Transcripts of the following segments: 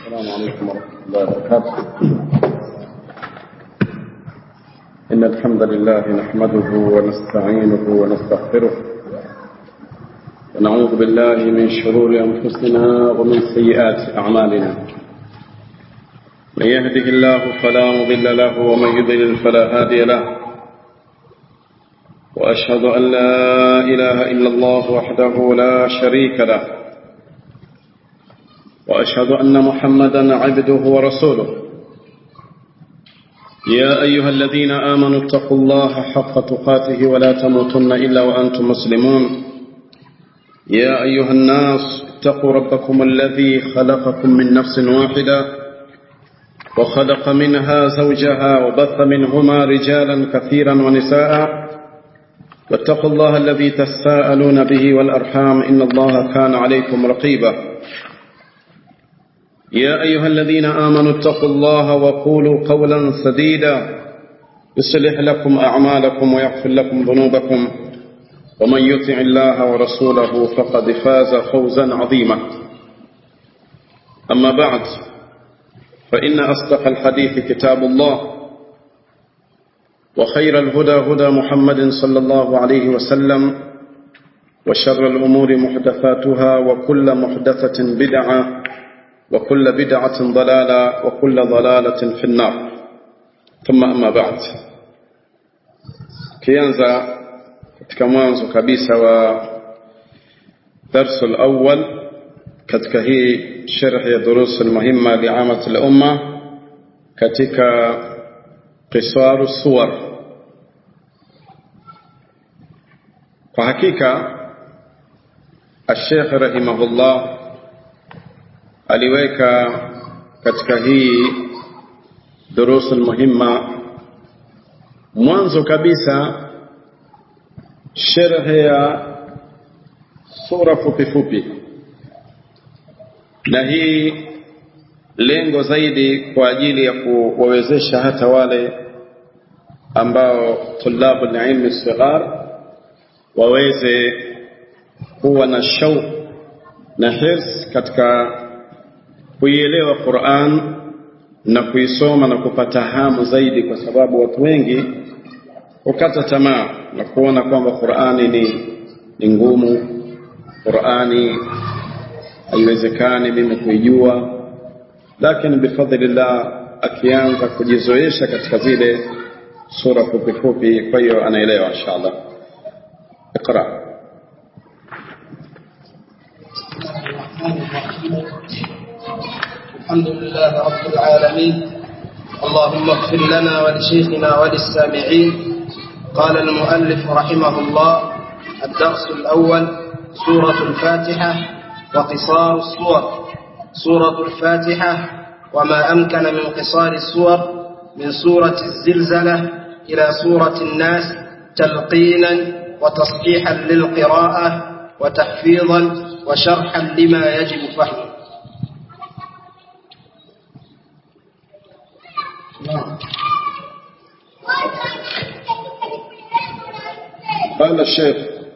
السلام عليكم ورحمة الله وبركاته إن الحمد لله نحمده ونستعينه ونستغفره ونعوذ بالله من شرور أنفسنا ومن سيئات أعمالنا من يهده الله فلا مضل له ومن يضلل فلا هادي له وأشهد أن لا إله إلا الله وحده لا شريك له وأشهد أن محمدا عبده ورسوله يا أيها الذين آمنوا اتقوا الله حق تقاته ولا تموتن إلا وأنتم مسلمون يا أيها الناس اتقوا ربكم الذي خلقكم من نفس واحدة وخلق منها زوجها وبث منهما رجالا كثيرا ونساء واتقوا الله الذي تساءلون به والأرحام إن الله كان عليكم رقيبا يا أيها الذين آمنوا اتقوا الله وقولوا قولا سديدا يصلح لكم أعمالكم ويغفر لكم ذنوبكم ومن يطع الله ورسوله فقد فاز فوزا عظيما أما بعد فإن أصدق الحديث كتاب الله وخير الهدى هدى محمد صلى الله عليه وسلم وشر الأمور محدثاتها وكل محدثة بدعة وكل بدعة ضلالة وكل ضلالة في النار ثم أما بعد kianza katika mwanzo kabisa wa darsu alawwal katika hii sharh ya durus almuhimma liamat alumma katika qisaru suwar kwa hakika الشيخ رحمه الله aliweka katika hii durusu muhimma mwanzo kabisa sherhe ya sura fupi fupi na hii lengo zaidi kwa ajili ya kuwawezesha hata wale ambao tulabu ilmi sighar waweze kuwa na shauq na hirs katika kuielewa Qur'an na kuisoma na kupata hamu zaidi, kwa sababu watu wengi hukata tamaa na kuona kwamba Qur'ani ni, ni ngumu, Qur'ani haiwezekani mimi kuijua, lakini bifadhlillah akianza kujizoesha katika zile sura fupi fupi, kwa hiyo anaelewa inshallah. Iqra. الحمد لله رب العالمين اللهم اغفر لنا ولشيخنا وللسامعين قال المؤلف رحمه الله الدرس الأول سورة الفاتحة وقصار الصور سورة الفاتحة وما أمكن من قصار السور من سورة الزلزلة إلى سورة الناس تلقينا وتصحيحا للقراءة وتحفيظا وشرحا لما يجب فهمه قال الشيخ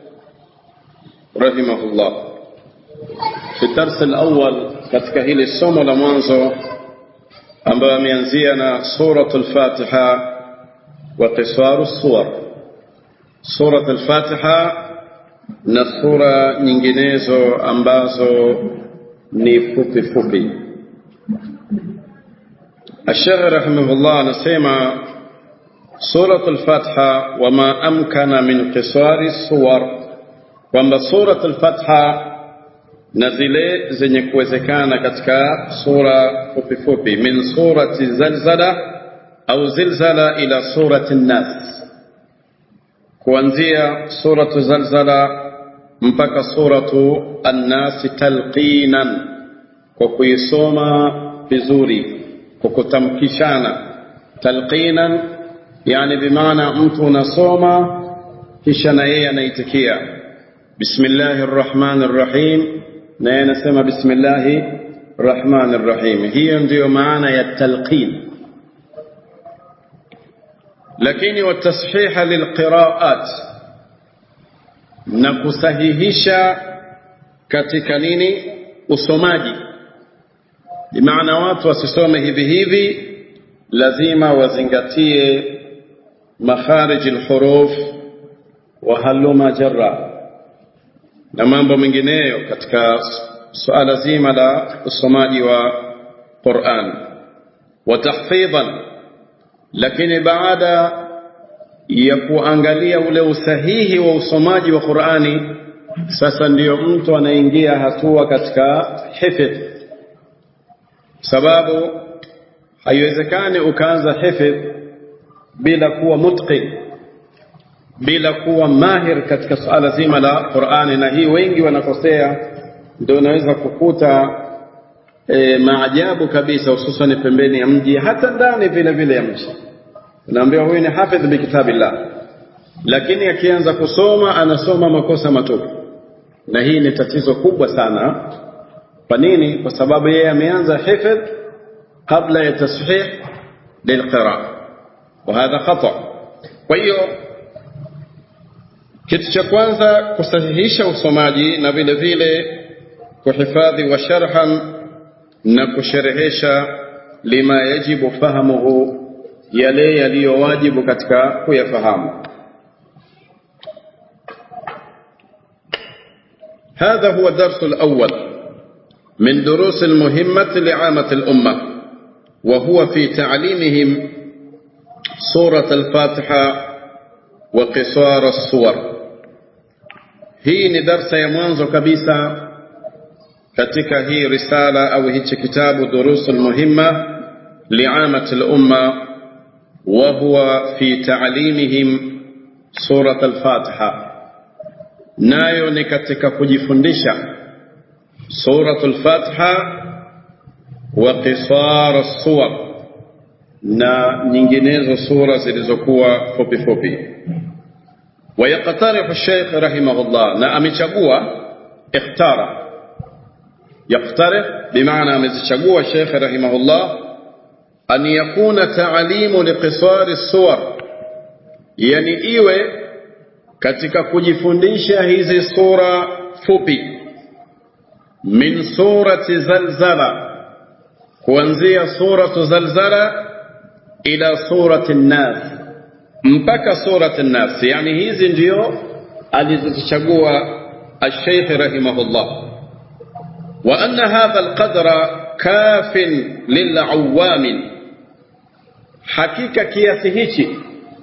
رحمه الله في الدرس الأول katika hili somo la mwanzo ambayo ameanzia na suratul Fatiha wa qisaru suwar suratul Fatiha na sura nyinginezo ambazo ni fupi fupi الشيخ رحمه الله anasema سورة الفتحة وما أمكن من قصار الصور kwamba surat al-Fatha na zile zenye kuwezekana katika sura fupi fupi min surati zalzala au zilzala ila surati nas kuanzia suratu zalzala mpaka suratu annasi talqinan kwa kuisoma vizuri kwa kutamkishana talqinan yani bimaana mtu unasoma kisha na yeye anaitikia bismillahir rahmanir rahim na yeye anasema bismillahir rahmanir rahim hiyo ndiyo maana ya talqin lakini watashiha lilqiraat na kusahihisha katika nini usomaji bimaana watu wasisome hivi hivi lazima wazingatie makharij alhuruf wa haluma jarra na mambo mengineyo katika suala zima la usomaji wa Qur'an wa tahfidhan lakini baada ya kuangalia ule usahihi wa usomaji wa Qur'ani sasa ndiyo mtu anaingia hatua katika hifdh sababu haiwezekani ukaanza hifdh bila kuwa mutqin bila kuwa mahir katika suala zima la Qur'ani na hii wengi wanakosea ndio unaweza kukuta e, maajabu kabisa hususan pembeni ya mji hata ndani vile vile ya mji unaambiwa huyu ni hafidh bi kitabillah lakini akianza kusoma anasoma makosa matupu na hii ni tatizo kubwa sana kwa nini kwa sababu yeye ameanza hifdh kabla ya tashih lilqira وهذا خطأ kwa hiyo kitu cha kwanza kusahihisha usomaji na vile vile kuhifadhi wa sharhan na kusherehesha lima yajibu fahamuhu yale yaliyowajibu katika kuyafahamu هذا هو الدرس الأول من دروس المهمة لعامة الأمة وهو في تعليمهم سورة الفاتحة وقصار الصور hii ni darsa ya mwanzo kabisa katika hii risala au hichi kitabu durusul muhimma liamati lumma wa huwa fi ta'limihim surat al-Fatiha nayo ni katika kujifundisha surat al-Fatiha wa qisar as-suwar na nyinginezo sura zilizokuwa fupi fupi ويقترح الشيخ رحمه الله na amechagua ikhtara يقترح بمعنى amechagua الشيخ رحمه الله أن يكون تعليم لقصار الصور yani iwe katika kujifundisha hizi sura fupi min surati zalzala kuanzia suratu zalzala ila surati nas mpaka surati an-nas yani hizi ndio alizochagua al-Sheikh rahimahullah wa anna hadha al-qadra kafin lil'awam hakika kiasi hichi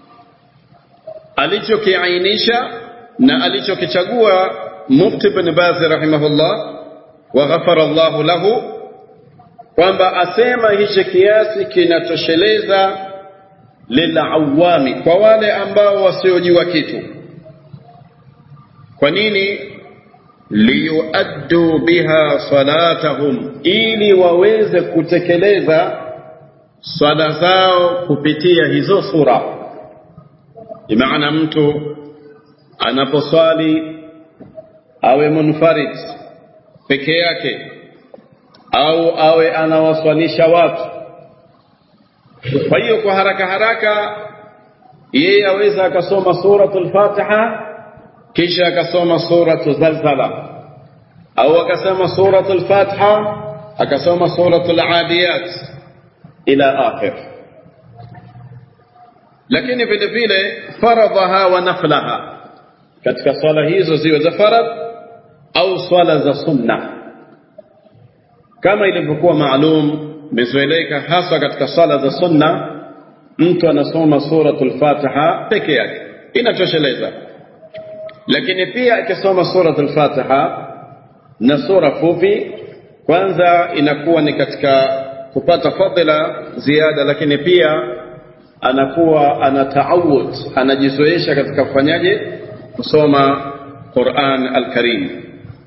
alichokiainisha na alichokichagua Mufti ibn Baz rahimahullah wa ghafara Allah lahu kwamba asema hichi kiasi kinatosheleza lilawami kwa wale ambao wasiojua kitu kwa nini liyuaddu biha salatahum ili waweze kutekeleza swala zao kupitia hizo sura imaana mtu anaposwali awe munfarid peke yake au awe anawaswalisha watu kwa hiyo kwa haraka haraka yeye aweza akasoma suratul Fatiha kisha akasoma suratul Zalzala au akasoma suratul Fatiha akasoma suratul Adiyat ila akhir lakini vile vile faradhaha wa naflaha katika swala hizo ziwe za farad au swala za sunna kama ilivyokuwa maalum imezoeleka hasa katika swala za sunna mtu anasoma suratul Fatiha peke yake inatosheleza lakini pia akisoma suratul Fatiha na sura fupi kwanza inakuwa ni katika kupata fadhila ziada lakini pia anakuwa anataawud anajizoesha katika kufanyaje kusoma Qur'an al-Karim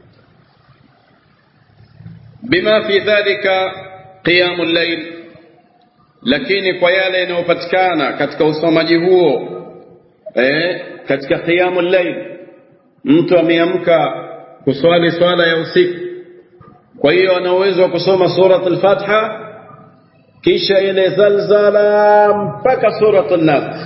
bima fi dhalika qiyamul layl lakini kwa yale yanayopatikana katika usomaji huo eh, katika qiyamul layl mtu ameamka kuswali swala ya usiku kwa hiyo ana uwezo wa kusoma surat al-Fatiha kisha ile zalzala mpaka surat an-Nas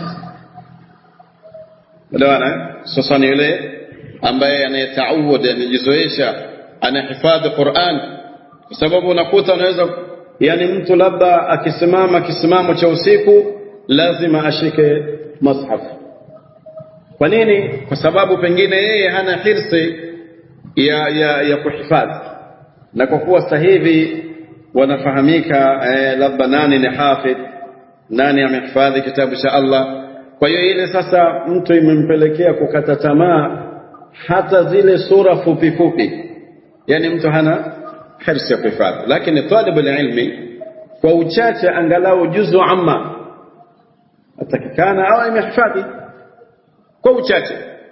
elewana sasa ni yule ambaye anayetaawud anajizoesha anahifadhi Qur'an kwa sababu unakuta unaweza yani mtu labda akisimama kisimamo cha usiku lazima ashike mushaf kwa nini kwa sababu pengine yeye hana hirsi ya, ya, ya kuhifadhi na kwa kuwa sasa hivi wanafahamika eh, labda nani ni hafidh nani amehifadhi kitabu cha Allah kwa hiyo ile sasa mtu imempelekea kukata tamaa hata zile sura fupi fupi yani mtu hana hirsi ya kuhifadhi lakini talibu ilmi kwa uchache angalau juzu amma atakikana au imehifadhi kwa uchache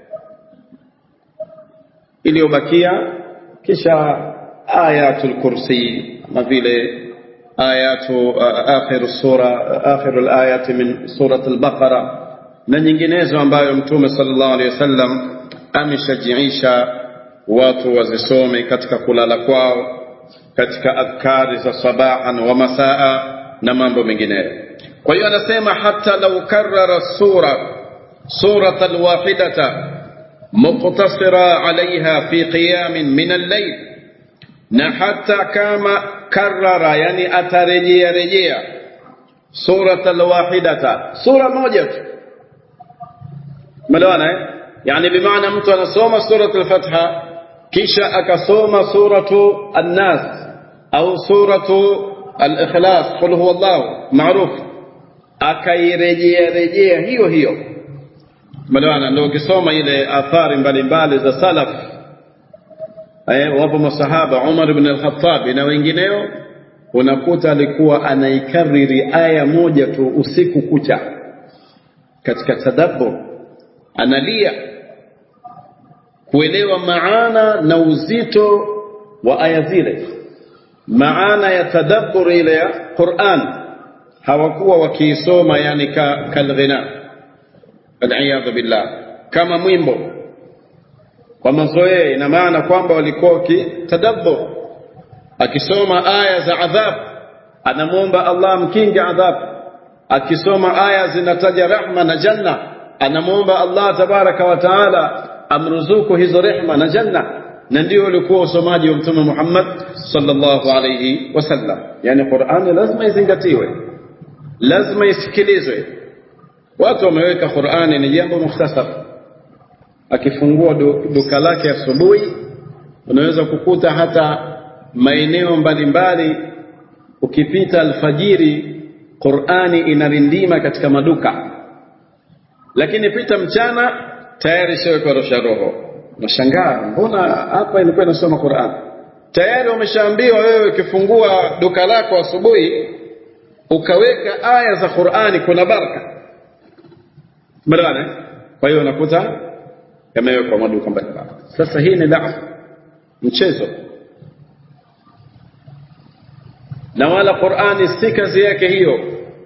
iliyobakia kisha ayatul kursi kama vile ayatu akhiru sura akhiru alayati min surat al-baqara na nyinginezo ambayo mtume sallallahu alaihi wasallam ameshajiisha watu wazisome katika kulala kwao katika adhkari za sabahan wa masaa na mambo mengineyo kwa hiyo anasema hata lau karara sura surat alwahidata muqtasira alaiha fi qiyamin min al-layl na hata kama karara yani atarejea rejea surat alwahidata sura moja tu melewana eh? yani bimaana mtu anasoma surat al-fatha kisha akasoma suratu an-nas au suratu al-ikhlas qul huwa Allah maruf akairejea rejea hiyo hiyo melewana ndio ukisoma ile athari mbalimbali za salaf eh wapo masahaba Umar ibn al-Khattab na wengineo unakuta alikuwa anaikariri aya moja tu usiku kucha katika tadabbur analia kuelewa maana na uzito wa aya zile maana ya tadabbur ile ya Qur'an hawakuwa wakiisoma yani ka kalghina aliyadhu billah kama mwimbo kwa mazoea ina maana kwamba walikuwa wakitadabbur akisoma aya za adhab anamwomba Allah mkinge adhab akisoma aya zinataja rahma na janna anamwomba Allah tabaraka wa taala amruzuku hizo rehma na janna na ndio ulikuwa usomaji wa mtume Muhammad sallallahu alayhi wasallam yani Qur'ani lazima izingatiwe lazima isikilizwe watu wameweka Qur'ani ni jambo mukhtasar akifungua duka lake asubuhi unaweza kukuta hata maeneo mbalimbali ukipita alfajiri Qur'ani inarindima katika maduka lakini pita mchana tayari shawekwa rosha roho nashangaa mbona hapa ilikuwa inasoma Qur'an tayari umeshaambiwa wewe ukifungua duka lako asubuhi ukaweka aya za Qur'ani kuna baraka Mwana kwa hiyo unakuta yamewekwa maduka mbalimbali sasa hii ni daa mchezo na wala Qur'ani si kazi yake hiyo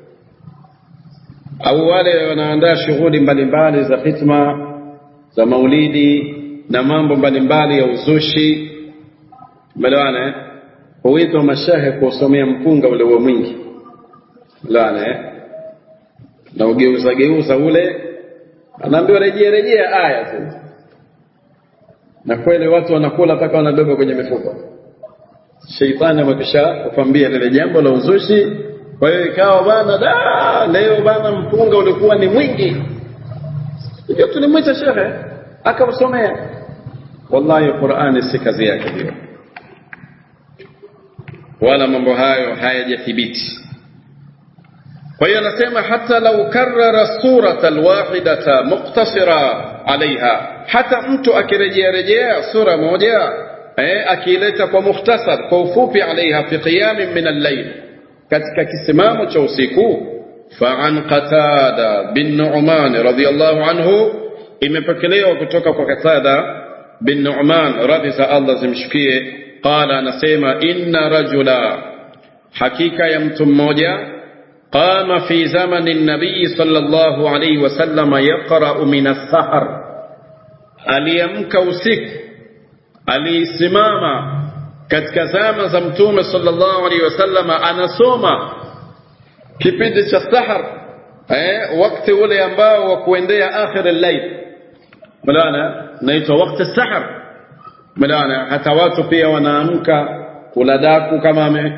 au wale wanaandaa shughuli mbalimbali za hitma za maulidi na mambo mbalimbali ya uzushi melewana huitwa mashehe kusomea mpunga ule wa mwingi melewana na ugeuza geuza ule anaambiwa rejea rejea aya tu na kweli watu wanakula mpaka wanabeba kwenye mifuko sheitani amekisha kukwambia lile jambo la uzushi kwa hiyo ikawa bana da leo bana mpunga ulikuwa ni mwingi hiyo tulimwita shekhe akamsomea wallahi qurani si kazi yake hiyo wala mambo hayo hayajathibiti kwa hiyo anasema hata lau karara surata alwahidata muktasira alaiha hata mtu akirejea rejea sura moja eh, akiileta kwa mukhtasar kwa ufupi alaiha fi qiyamin min al-layl katika kisimamo cha usiku فعن قتادة بن نعمان رضي الله عنه imepokelewa kutoka kwa Qatada bin Nu'man radhi za Allah zimshukie qala anasema inna rajula hakika ya mtu mmoja qama fi zamani nabii sallallahu alayhi wasallam yaqra'u min as-sahar aliamka usiku alisimama katika zama za mtume sallallahu alayhi wasallam anasoma kipindi cha sahar eh wakati ule ambao wa kuendea akhir al-layl mlana naitwa wakati sahar mlana hata watu pia wanaamka kula daku kama ame,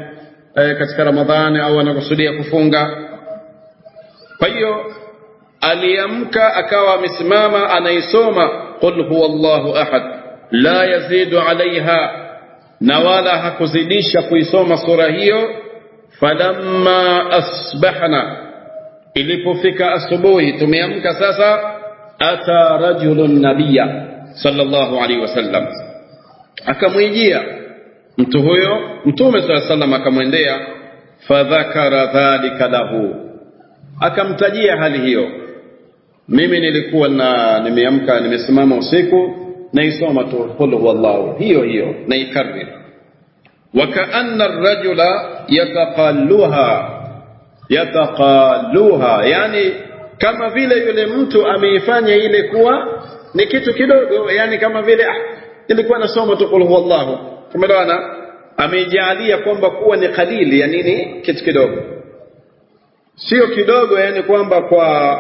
e, katika Ramadhani au anakusudia kufunga. Kwa hiyo aliamka akawa amesimama anaisoma qul huwa Allahu ahad la yazidu alaiha, na wala hakuzidisha kuisoma sura hiyo. Falamma asbahna, ilipofika asubuhi, tumeamka sasa, ata rajulun nabiyya sallallahu alaihi wasallam, akamwijia mtu huyo Mtume saa sallam akamwendea, fadhakara dhalika lahu, akamtajia hali hiyo. Mimi nilikuwa na nimeamka nimesimama usiku naisoma tu qul huwallahu hiyo hiyo naikarrir, wakaanna rajula yataqalluha yataqalluha, yani kama vile yule mtu ameifanya ile kuwa ni kitu kidogo, yani kama vile ah, ilikuwa nasoma tu qul huwallahu tumeelewana ameijalia kwamba kuwa ni kalili ya nini kitu kidogo sio kidogo yani kwamba kwa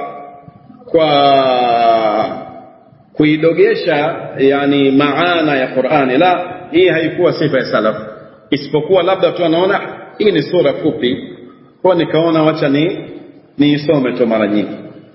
kwa kuidogesha yani maana ya Qur'ani la hii haikuwa sifa ya salaf isipokuwa labda tu anaona hii ni sura fupi kwa nikaona wacha ni niisome tu mara nyingi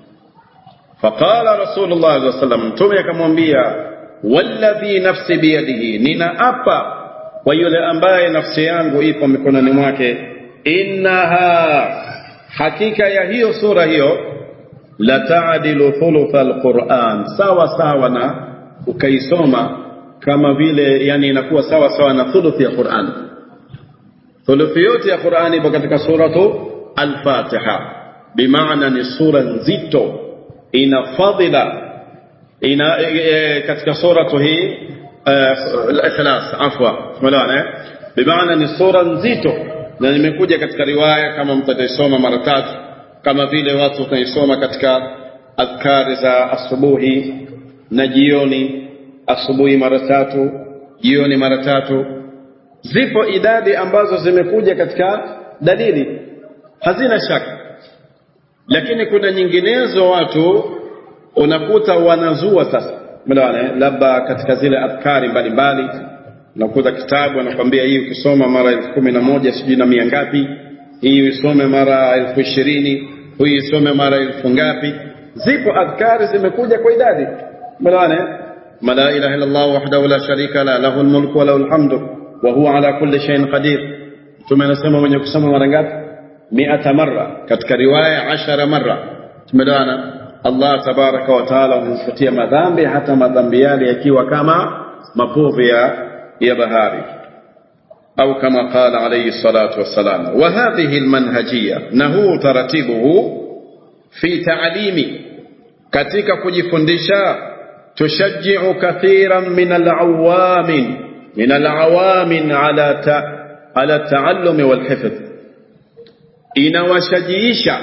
faqala rasulullah sallallahu alaihi wasallam mtume akamwambia walladhi nafsi biyadihi ninaapa kwa yule ambaye nafsi yangu ipo mikononi mwake innaha hakika ya hiyo sura hiyo la taadilu thulutha alquran sawa sawa na ukaisoma kama vile yani inakuwa sawa sawa na thuluthi ya Qur'an thuluthi yote ya Qur'an ipo katika suratu al-Fatiha bimaana ni sura nzito ina fadhila ina e, katika suratu hii al-ikhlas afwa tumeelewana eh bimaana ni sura nzito na nimekuja katika riwaya kama mtaisoma mara tatu kama vile watu wataisoma katika adhkari za asubuhi na jioni asubuhi mara tatu jioni mara tatu zipo idadi ambazo zimekuja katika dalili hazina shaka lakini kuna nyinginezo watu unakuta wanazua sasa Melewana, labda katika zile adhkari mbalimbali unakuta kitabu anakwambia hii ukisoma mara elfu kumi na moja sijui na mia ngapi, hii usome mara elfu ishirini hii isome mara elfu ngapi. Zipo adhkari zimekuja kwa idadi. Melewana, ma la ilaha illa Allah wahdahu la sharika la lahu almulku wa lahu alhamdu wa huwa ala kulli shay'in qadir. Mtume anasema mwenye kusoma mara ngapi? miata marra, katika riwaya ashara marra. Tumeelewana? Allah tabaraka wa taala humfutia madhambi hata madhambi yale yakiwa kama mapovu ya ya bahari au kama qala alayhi salatu wassalam wa hadhihi almanhajiyya na huu taratibuhu fi ta'limi katika kujifundisha tushajji'u kathiran min alawamin min alawamin ala ta, ala taallumi walhifdh inawashajiisha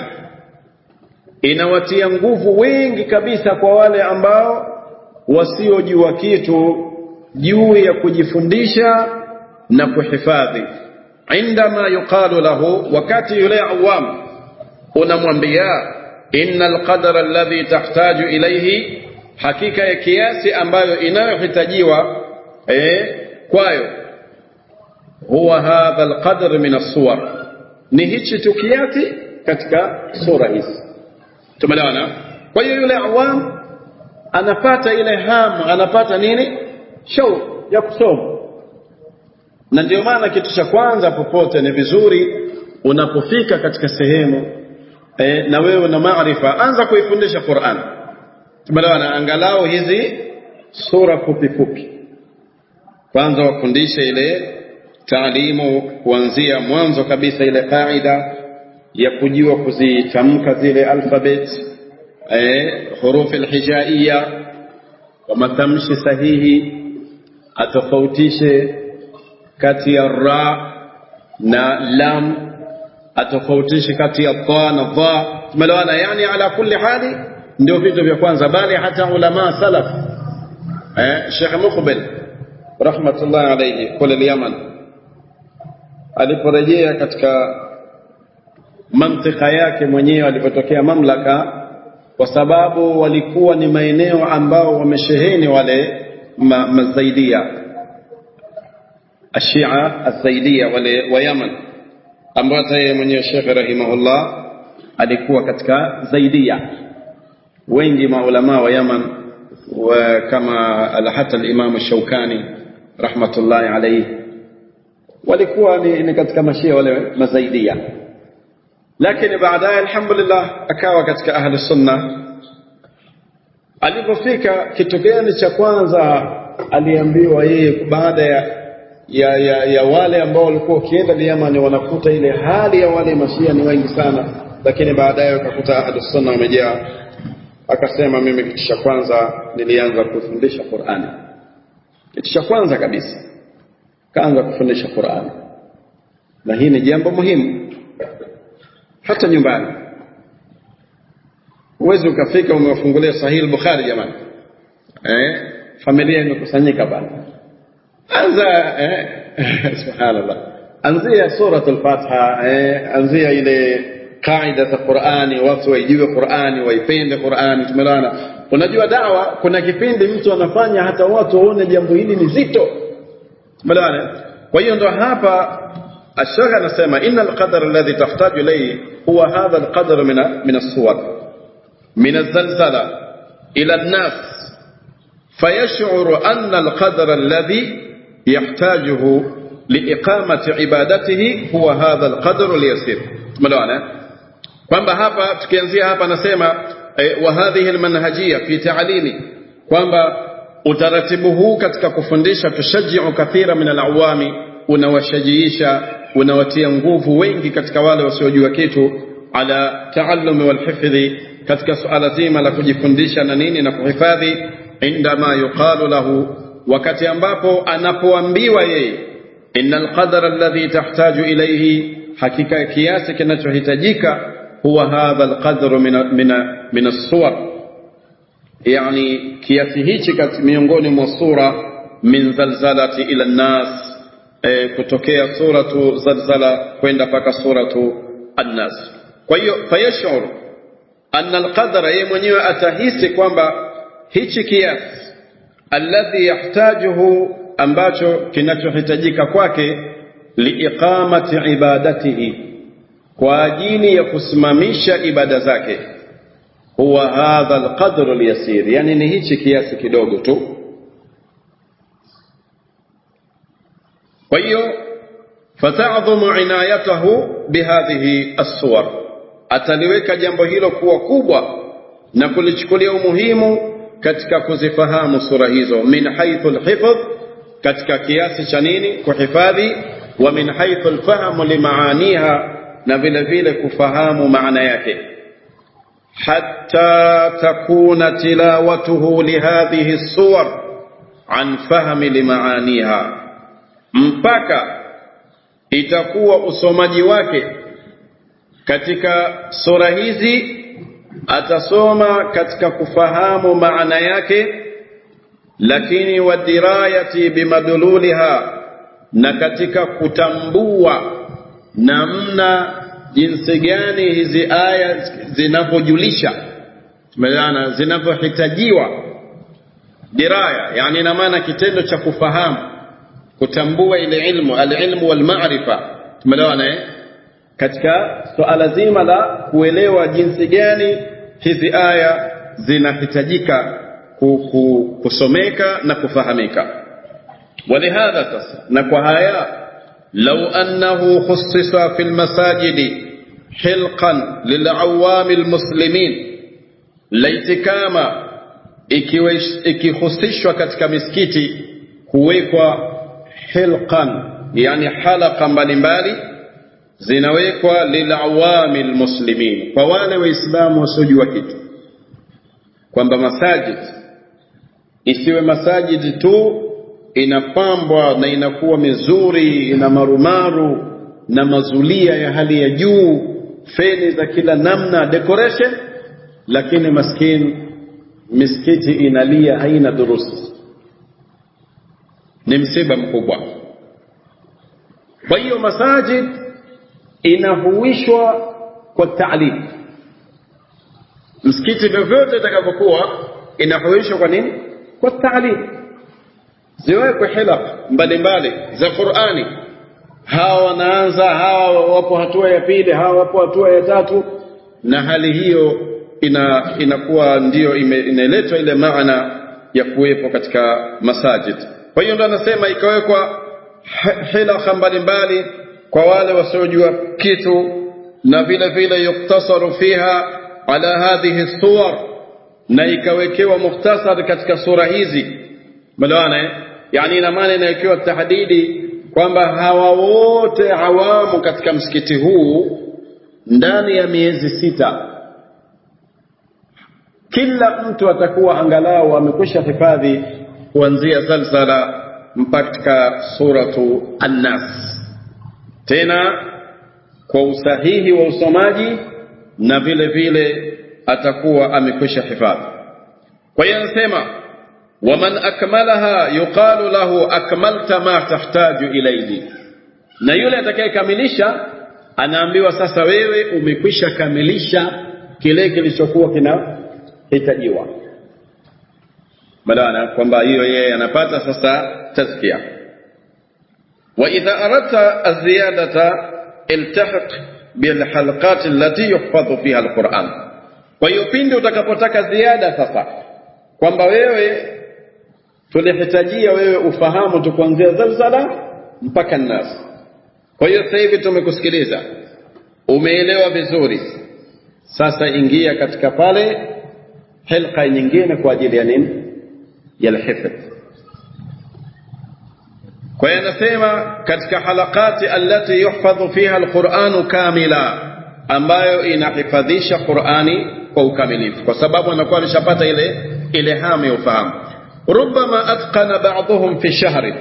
inawatia nguvu wengi kabisa kwa wale ambao wasiojua kitu juu ya kujifundisha na kuhifadhi indama yuqalu lahu wakati yule awam unamwambia inna alqadara alladhi tahtaju ilayhi hakika ya kiasi ambayo inayohitajiwa eh, kwayo huwa hadha alqadr min as-suwar ni hichi tu kiasi katika sura hizi tumeelewana kwa hiyo yule awam anapata ile hamu anapata nini shauku ya kusoma na ndio maana kitu cha kwanza popote ni vizuri unapofika katika sehemu e, na wewe una maarifa anza kuifundisha Qur'an tumeelewana angalau hizi sura fupi fupi kwanza wafundishe ile taalimu kuanzia mwanzo kabisa ile kaida ya kujua kuzitamka zile alphabet eh, hurufi alhijaiya kwa matamshi sahihi atofautishe kati ya ra na lam atofautishe kati ya dha na dha tumeelewana yani ala kulli hali ndio vitu vya kwanza bali hata ulama salaf eh Sheikh Muqbil rahmatullahi alayhi kule Yaman aliporejea katika mantika yake mwenyewe alipotokea mamlaka kwa sababu walikuwa ni maeneo ambao wamesheheni wale ma, mazaidia ashia azaidia wale wa Yaman ambayo hata yeye mwenyewe Sheikh rahimahullah alikuwa katika zaidia wengi maulama wa Yaman wa kama hata al-Imam Shaukani rahmatullahi alayhi walikuwa ni, ni katika mashia wale mazaidia lakini baadaye alhamdulillah akawa katika ahli sunna alipofika kitu gani cha kwanza aliambiwa yeye baada ya ya, ya, ya wale ambao walikuwa wakienda Yamani wanakuta ile hali ya wale mashia ni wengi sana lakini baadaye wakakuta ahli sunna wamejaa akasema mimi kitu cha kwanza nilianza kufundisha Qur'ani kitu cha kwanza kabisa kaanza kufundisha Qur'ani na hii ni jambo muhimu hata nyumbani uwezi ukafika umewafungulia sahihi Bukhari jamani eh familia imekusanyika bana anza eh subhanallah anzia surat al-Fatiha eh anzia ile kaida za Qur'ani watu waijue Qur'ani waipende Qur'ani tumelana unajua dawa kuna kipindi mtu anafanya hata watu waone jambo hili ni zito tumelana kwa hiyo ndo hapa الشيخ anasema إن القدر الذي تحتاج إليه هو هذا القدر من من الصور من الزلزلة إلى الناس فيشعر أن القدر الذي يحتاجه لإقامة عبادته هو هذا القدر اليسير ملوانا kwamba hapa tukianzia hapa nasema eh, wa hadhihi almanhajia fi ta'limi kwamba utaratibu huu katika kufundisha tushajiu kathira min alawami unawashajiisha unawatia nguvu wengi katika wale wasiojua kitu ala taallumi walhifdhi katika suala zima la kujifundisha na nini na kuhifadhi indama yuqalu lahu wakati ambapo anapoambiwa yeye inna alqadara alladhi tahtaju ilayhi hakika kiasi kinachohitajika huwa hadha alqadru min min min as-suwar yani kiasi hichi miongoni mwa sura min zalzalati ila an-nas e, kutokea suratu zalzala kwenda mpaka suratu an-nas kwa hiyo fayashuru anna alqadara yeye mwenyewe atahisi kwamba hichi kiasi alladhi yahtajuhu ambacho kinachohitajika kwake liiqamati ibadatihi kwa ajili ya kusimamisha ibada zake huwa hadha alqadru alyasir yani ni hichi kiasi kidogo tu kwa hiyo fatadhumu inayatahu bihadhihi assuwar ataliweka jambo hilo kuwa kubwa na kulichukulia umuhimu katika kuzifahamu sura hizo min haithu alhifdh katika kiasi cha nini kuhifadhi wa min haithu alfahmu limaaniha na vile vile kufahamu maana yake hatta takuna tilawatuhu lihadhihi suwar an fahmi limaaniha mpaka itakuwa usomaji wake katika sura hizi atasoma katika kufahamu maana yake lakini wadirayati bimadululiha na katika kutambua namna jinsi gani hizi aya zinavyojulisha tumeelewana zinavyohitajiwa diraya yani ina maana kitendo cha kufahamu kutambua ile ilmu alilmu walmaarifa tumeelewana eh katika suala so zima la kuelewa jinsi gani hizi aya zinahitajika kusomeka na kufahamika ولهذا sasa na kwa haya لو أنه خصص في المساجد حلقا للعوام المسلمين لaitikama ikihusishwa katika misikiti huwekwa hilqan yani halaka mbalimbali zinawekwa lilawami almuslimin kwa wale waislamu wasiojua kitu kwamba masajid isiwe masajidi tu inapambwa na inakuwa mizuri ina marumaru na mazulia ya hali ya juu feni za kila namna decoration lakini maskini misikiti inalia haina durusi ni msiba mkubwa kwa hiyo masajid inahuishwa kwa taalim msikiti vyovyote itakavyokuwa inahuishwa kwa nini kwa taalim ziwekwe hilaq mbalimbali za Qur'ani hawa wanaanza hawa wapo hatua ya pili hawa wapo hatua ya tatu na hali hiyo ina inakuwa ndiyo inaletwa ile maana ya kuwepo katika masajid kwa hiyo ndo anasema ikawekwa hilakha mbalimbali kwa wale wasiojua kitu na vile vile yuktasaru fiha ala hadhihi suwar na ikawekewa mukhtasar katika sura hizi melewana yani ina maana inawekewa tahdidi kwamba hawa wote awamu katika msikiti huu ndani ya miezi sita kila mtu atakuwa angalau amekwisha hifadhi kuanzia zalzala mpaka suratu annas tena kwa usahihi wa usomaji na vile vile atakuwa amekwisha hifadhi kwa hiyo anasema waman akmalaha yuqalu lahu akmalta ma tahtaju ilayhi na yule atakayekamilisha anaambiwa sasa wewe umekwisha kamilisha kile kilichokuwa kinahitajiwa maana kwamba hiyo yeye anapata sasa tazkia wa idha aradta aziyadata iltahiq bilhalqat allati yuhfadhu fiha alquran kwa hiyo pindi utakapotaka ziada sasa kwamba wewe tulihitajia wewe ufahamu tu kuanzia zalzala mpaka nas kwa hiyo sasa hivi tumekusikiliza umeelewa vizuri sasa ingia katika pale hilqa nyingine kwa ajili ya nini ya alhifdh kwa hiyo anasema katika halakati allati yuhfadhu fiha alquranu kamila ambayo inahifadhisha qurani kwa ukamilifu kwa sababu anakuwa ameshapata ile ile hamu ya ufahamu rubama atqana ba'dhum fi shahri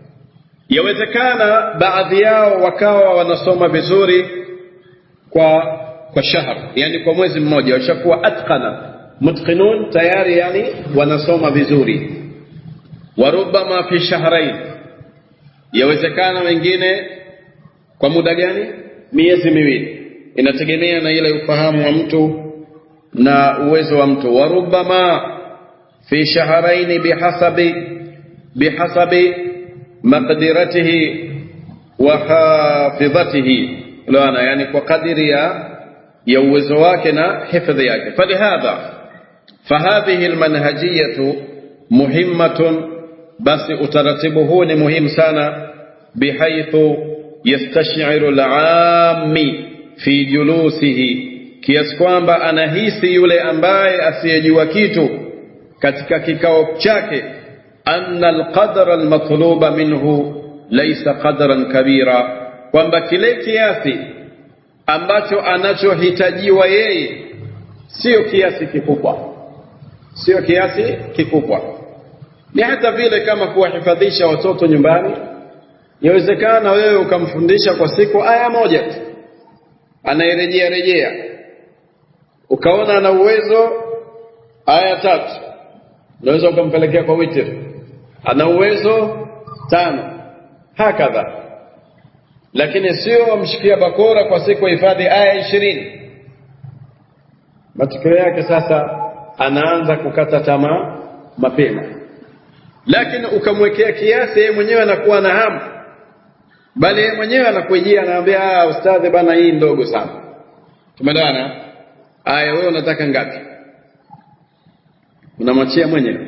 yawezekana baadhi yao wakawa wanasoma vizuri kwa kwa shahr yani kwa mwezi mmoja washakuwa atqana mutqinun tayari yani wanasoma vizuri wa rubama fi shahrain yawezekana wengine kwa muda gani miezi miwili inategemea na ile ufahamu wa mtu na uwezo wa mtu wa rubama fi shahrain bihasabi bihasabi maqdiratihi wa hafidhatihi lana yani kwa kadiri ya ya uwezo wake na hifadhi yake falihadha fahadhihi almanhajiyatu muhimmatun basi utaratibu huu ni muhimu sana bihaithu yastashiru alami fi julusihi kiasi kwamba anahisi yule ambaye asiyejua kitu katika kikao chake anna alqadra almatluba minhu laysa qadran kabira kwamba kile kiasi ambacho anachohitajiwa yeye sio kiasi kikubwa sio kiasi kikubwa ni hata vile kama kuwahifadhisha watoto nyumbani yawezekana wewe ukamfundisha kwa siku aya moja tu anairejea rejea ukaona ana uwezo aya tatu unaweza ukampelekea kwa witir ana uwezo tano hakadha lakini sio wamshikia bakora kwa siku hifadhi aya ishirini matokeo yake sasa anaanza kukata tamaa mapema lakini ukamwekea kiasi yeye mwenyewe anakuwa na hamu bali yeye mwenyewe anakujia anaambia ah ustadhi bana hii ndogo sana tumeelewana aya wewe unataka ngapi unamwachia mwenyewe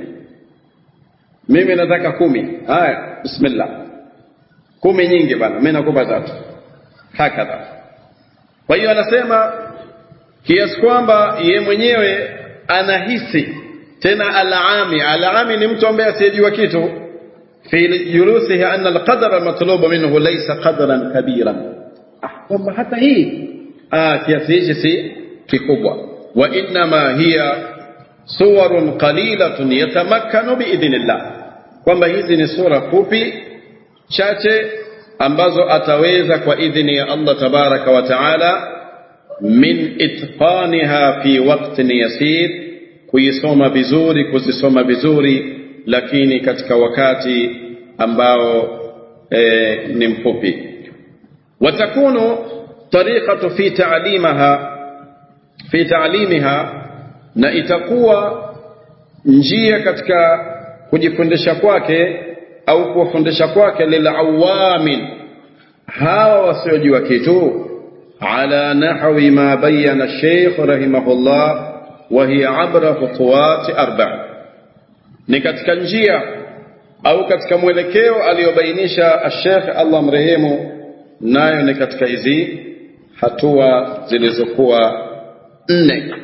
mimi nataka kumi haya bismillah kumi nyingi bana mimi nakupa tatu hakadha kwa hiyo anasema kiasi kwamba ye mwenyewe anahisi tena alami alami ni mtu ambaye asiyejua kitu fi julusihi anna alqadara matlubu minhu laysa qadran kabiran ah kwamba hata hii ah kiasi hichi si kikubwa wa innama hiya suwarun qalilatun yatamakkanu biidhnillah kwamba hizi ni sura fupi chache ambazo ataweza kwa idhini ya Allah tabaraka wa taala min itqaniha fi waqtin yasir kuisoma vizuri kuzisoma vizuri lakini katika wakati ambao e, ni mfupi watakunu tariqatu fi ta'limaha fi ta'limiha na itakuwa njia katika kujifundisha kwake au kuwafundisha kwake lilawamin hawa wasiojua kitu ala nahwi ma bayyana Sheikh rahimahullah wa hiya abra khutuwat arba ni katika njia au katika mwelekeo aliyobainisha Sheikh Allah mrehemu nayo ni katika hizi hatua zilizokuwa nne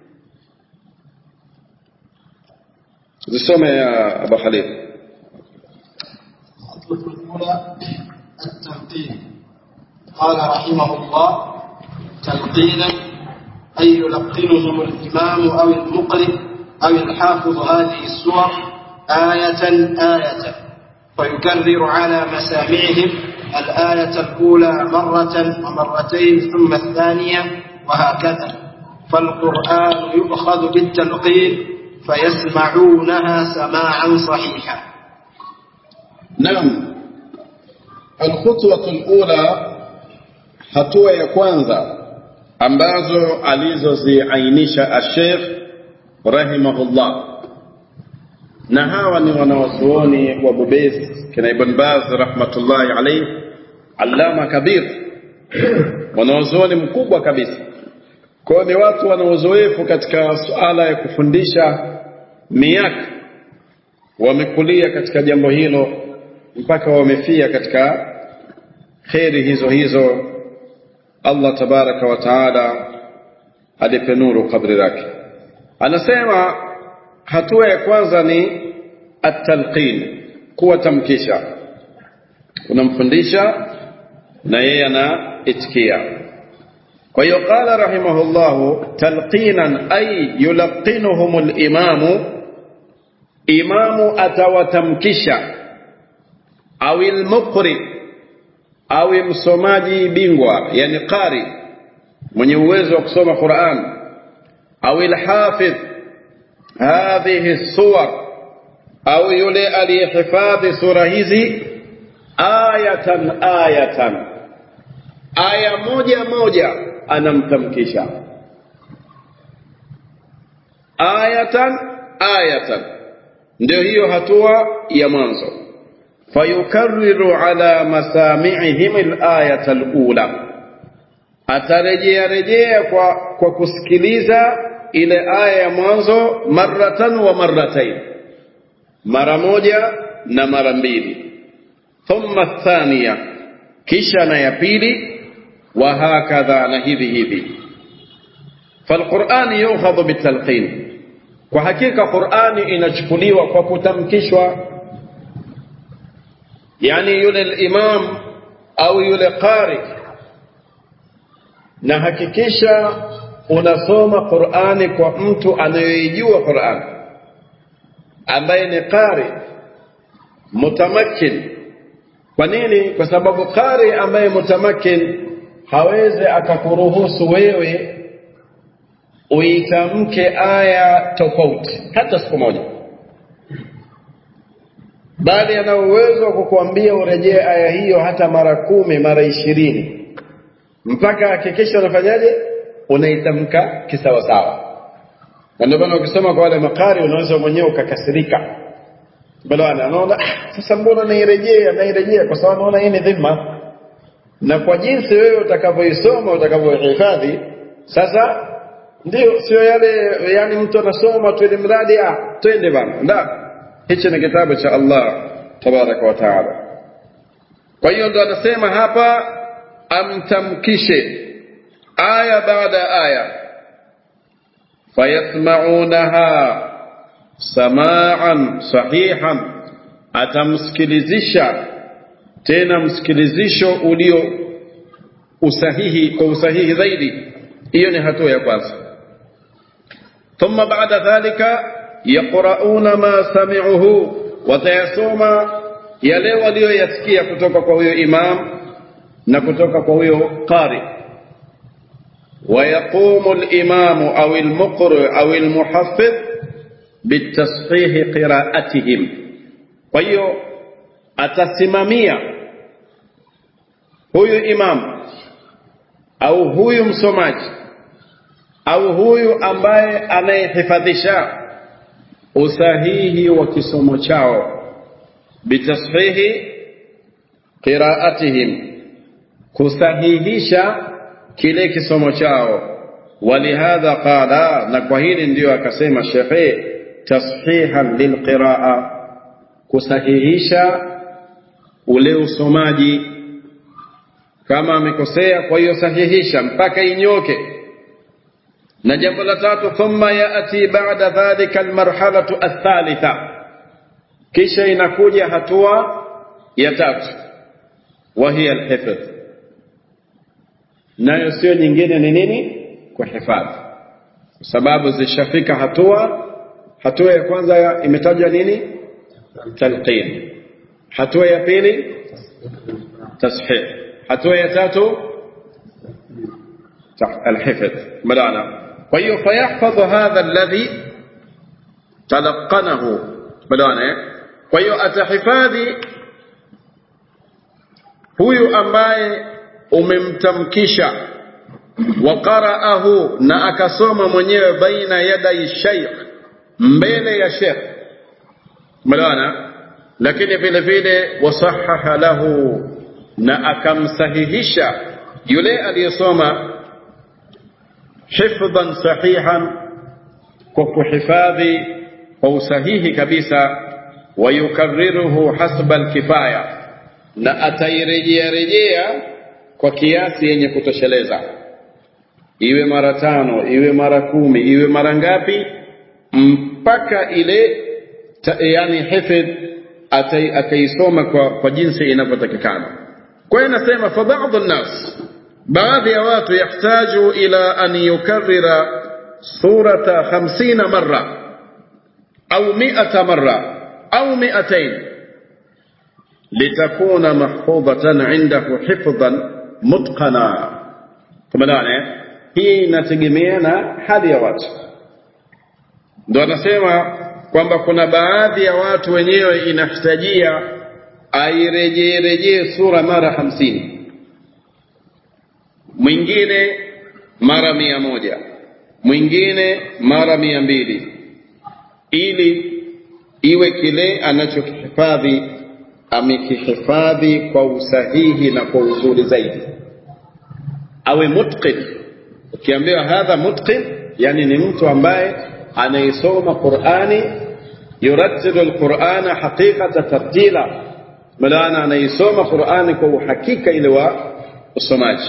zisome ya Abu Khalid الخطوة الأولى التلقين قال رحمه الله تلقينا أي يلقنهم الإمام أو المقرئ أو الحافظ هذه السور آية آية ويكرر على مسامعهم الآية الأولى مرة ومرتين ثم الثانية وهكذا فالقرآن يؤخذ بالتلقين فيسمعونها سماعا صحيحا Naam. Alkhutwatu alula hatua ya kwanza ambazo alizoziainisha Ashekh rahimahullah na hawa ni wanawazuoni wabobezi kina Ibn Baz rahmatullahi alayhi allama kabir wanawazuoni mkubwa kabisa kwao ni watu wana uzoefu katika suala ya kufundisha miaka wamekulia katika jambo hilo mpaka wamefia katika kheri hizo hizo Allah tabaraka wa taala alipe nuru kabri lake anasema hatua ya kwanza ni at-talqin kuwatamkisha unamfundisha na yeye anaitikia kwa hiyo qala rahimahullahu talqinan ay yulaqinuhum al-imamu imamu atawatamkisha au al-muqri au msomaji bingwa yani qari mwenye uwezo wa kusoma Qur'an au al-hafidh hadhihi suwar au yule aliyehifadhi sura hizi ayatan ayatan aya moja moja anamtamkisha ayatan ayatan ndio hiyo hatua ya mwanzo fayukarriru ala masami'ihim al-ayata al-ula atarejea rejea kwa kwa kusikiliza ile aya ya mwanzo maratan wa marratain mara moja na mara mbili thumma thania kisha na ya pili wa hakadha na hivi hivi falquran yukhadhu bitalqin kwa hakika qurani inachukuliwa kwa kutamkishwa yani yule imam au yule qari na hakikisha unasoma Qur'ani kwa mtu anayejua Qur'an ambaye ni qari mutamakin kwa nini kwa sababu qari ambaye mutamakin hawezi akakuruhusu wewe uitamke aya tofauti hata siku moja bali ana uwezo wa kukuambia urejee aya hiyo hata mara kumi mara ishirini mpaka hakikisha unafanyaje unaitamka kisawasawa na ndio maana ukisoma kwa wale makari unaweza mwenyewe ukakasirika bwana anaona sasa mbona nairejea nairejea kwa sababu naona hii ni dhima na kwa jinsi wewe utakavyoisoma utakavyohifadhi sasa ndio sio yale yani mtu anasoma tu ili mradi ah twende bana nda hichi ni kitabu cha Allah tabaraka wa taala kwa hiyo ndo anasema hapa amtamkishe aya baada aya fayasmaunaha samaan sahihan atamsikilizisha tena msikilizisho ulio usahihi kwa usahihi zaidi hiyo ni hatua ya kwanza thumma baada dhalika yaqrauna ma sami'uhu watayasoma yale walioyasikia kutoka kwa huyo imam na kutoka kwa huyo qari ويقوم الإمام أو المقرئ أو المحفظ بالتصحيح قراءتهم ويو atasimamia huyu imam au huyu msomaji au huyu ambaye anayehifadhisha usahihi wa kisomo chao bitashihi qiraatihim kusahihisha kile kisomo chao walihadha qala na kwa hili ndiyo akasema shekhe tashihan lilqiraa kusahihisha ule usomaji kama amekosea kwa hiyo sahihisha mpaka inyoke na jambo la tatu thumma yati ba'da dhalika almarhalatu athalitha kisha inakuja hatua ya tatu wa hiya alhifdh nayo sio nyingine ni nini kuhifadhi kwa sababu zishafika hatua hatua ya kwanza imetajwa nini talqin hatua ya pili tashih hatua ya tatu الحفظ ملانا طيب فيحفظ هذا الذي تلقنه ملانا طيب atahifadhi huyu ambaye umemtamkisha waqara'ahu na akasoma mwenyewe baina yadai shaykh mbele ya sheikh mlaana lakini vile vile wasahaha lahu na akamsahihisha yule aliyesoma hifdhan sahihan kwa kuhifadhi kwa usahihi kabisa wayukarriruhu hasba alkifaya na atairejea rejea kwa kiasi yenye kutosheleza iwe mara tano iwe mara kumi iwe mara ngapi mpaka ile ta, yani hifdh akaisoma kwa, kwa jinsi inavyotakikana kwa hiyo nasema fa baadhi nnas baadhi ya watu yahtaju ila an yukarrira surata 50 marra au 100 marra au 200 litakuna mahfudhatan indahu hifdhan mutqana tumeelewana hii inategemea na hali ya watu ndo anasema kwamba kuna baadhi ya watu wenyewe inahitajia airejee rejee sura mara hamsini mwingine mara mia moja mwingine mara mia mbili ili iwe kile anachokihifadhi amekihifadhi kwa usahihi na kwa uzuri zaidi awe mutqin ukiambiwa hadha mutqin yani ni mtu ambaye anayesoma qurani yurattilu alqurana haqiqata tartila maana anaisoma qurani kwa uhakika ile wa usomaji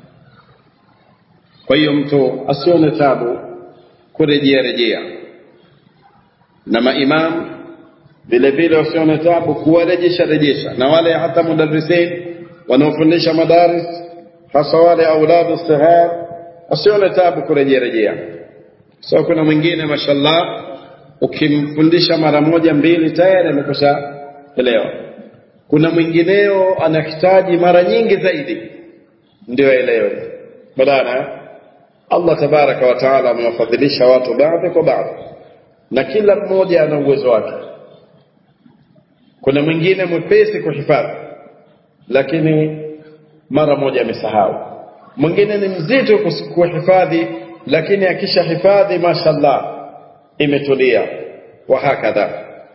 kwa hiyo mtu asione tabu kurejea rejea na maimamu vile vile wasione tabu kuwarejesha rejesha na wale hata mudarrisin wanaofundisha madaris hasa wale auladu sighar wasione tabu kurejea rejea so kuna mwingine mashallah ukimfundisha mara moja mbili tayari amekosha elewa kuna mwingineo anahitaji mara nyingi zaidi ndio aelewe badana Allah tabaraka wa taala amewafadhilisha watu baadhi kwa baadhi na kila mmoja ana uwezo wake kuna mwingine mwepesi kuhifadhi lakini mara moja amesahau mwingine ni mzito kuhifadhi lakini akisha hifadhi mashallah imetulia wa hakadha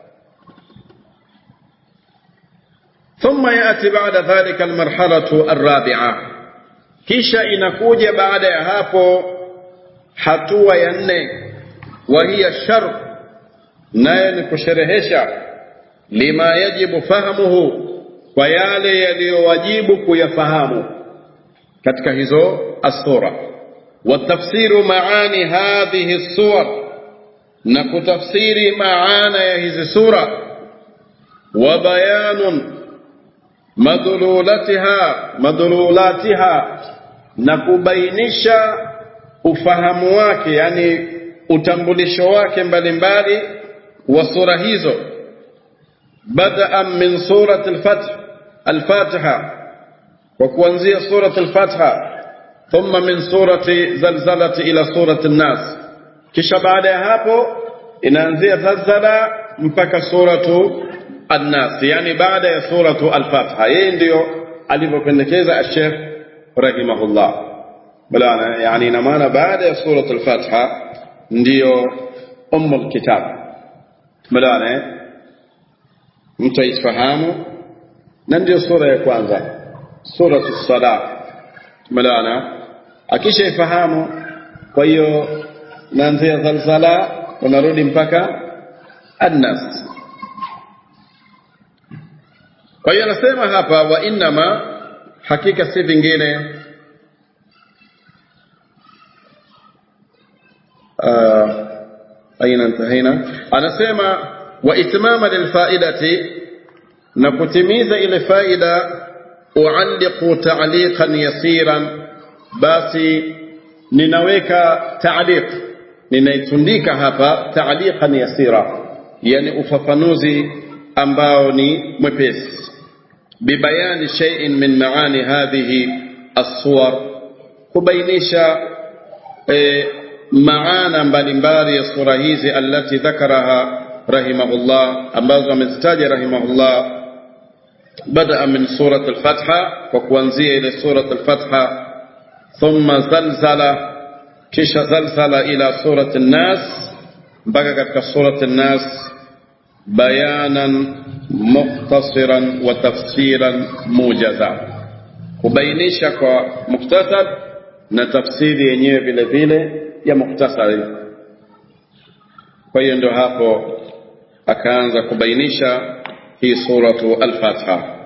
ثم يأتي بعد ذلك المرحلة الرابعة kisha inakuja baada ya hapo hatua ya nne wa hiya shar naye ni kusherehesha lima yajibu fahamuhu kwa yale yaliyowajibu kuyafahamu katika hizo asura watafsiru maani hadhihi suwar na kutafsiri maana ya hizi sura wa bayanun madhululatiha madhululatiha na kubainisha ufahamu wake yani utambulisho wake mbalimbali wa sura hizo badaan min surati al-fath al-fatiha wa kuanzia surati al-fatiha thumma min surati zalzalati ila surati an-nas kisha baada ya hapo inaanzia zalzala mpaka suratu an-nas yani baada ya suratu al-fatiha yeye ndio alivyopendekeza al-sheikh rahimahullah bala yani ina maana baada ya suratu al-fatiha ndio ummul kitab bala mtu aifahamu na ndio sura ya kwanza suratu sala tumeelewana akishaifahamu kwa hiyo naanzia zalzala unarudi mpaka annas kwa hiyo anasema hapa wa innama hakika si vingine uh, aina intahina anasema wa itmama lilfaidati na kutimiza ile faida ualliqu ta'liqan yasiran basi ninaweka ta'liq ninaitundika hapa ta'liqan yasira yani ufafanuzi ambao ni mwepesi bibayani shay'in min maani hadhihi as-suwar kubainisha e, maana mbalimbali ya sura hizi allati dhakaraha rahimahullah ambazo amezitaja rahimahullah بدا من سوره الفتحه وكوانزيه الى سوره الفتحه ثم زلزل كش زلزل الى سوره الناس بقى katika سوره الناس بيانا مختصرا وتفسيرا موجزا kubainisha kwa muktasar na tafsiri yenyewe vile vile ya muktasari kwa hiyo ndio hapo akaanza kubainisha hii suratu al-Fatiha